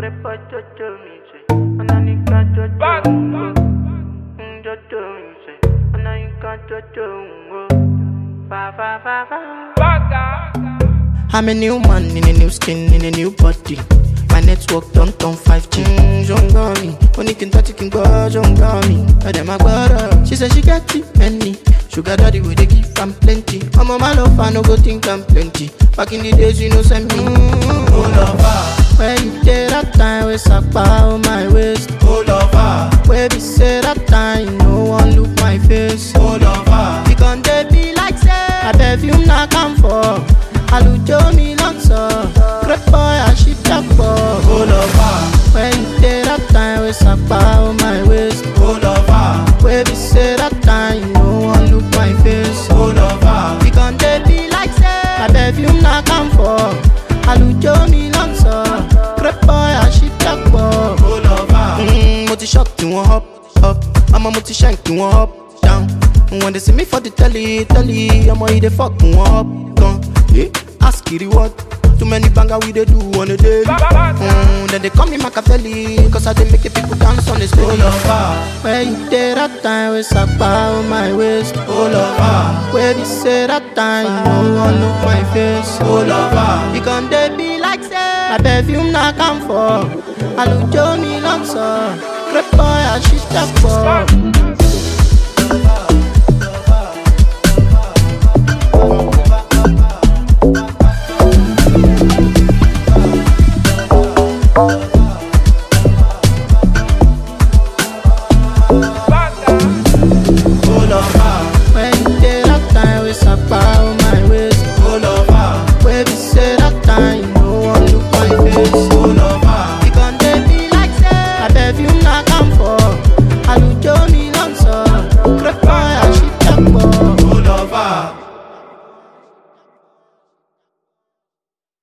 crepa jojo mi se, ananika jojo ngo. Mm, Jojo mi se, ananika jojo ngo. Fa fa fa fa. I'm a new man in a new skin, in a new body. My network don't turn 5G. Mm, don't got me. Only can touch it, can go, don't got me. But then my brother, she said she got it, many. Sugar daddy, we they give am plenty. I'm on my love, I no go think I'm plenty. Back in the days, you know, send me. Mm, Oh lover, where you did that time, we suck on my waist. oh lover, Where be say that time, no one look my face. oh lover, You can they be like say I perfume na come for Alujo mi lanso Great boy I ship that oh for lover, When you take that time we sapa on my waist oh lover, Where be say that time no one look my face oh lover, You can they be like say I perfume na come for Alujo mi lanso Great boy I ship that for oh lover, Mm, mo ti shock tí wọ́n up up ọmọ mo ti shank tí wọ́n up down when they see me for the telly telly ọmọ yìí dey fuck wọ́n up gan eh ask kiri what too many banger we dey do on a daily mm, then they call me Machiavelli cause I dey make the people dance on the oh stage. lover, Where you dey that time wey sapa on my waist oh lover, Where be say that time no one look my face oh lover, You can dey be like say My perfume na come for Alujo mi lanso Great boy I shit that for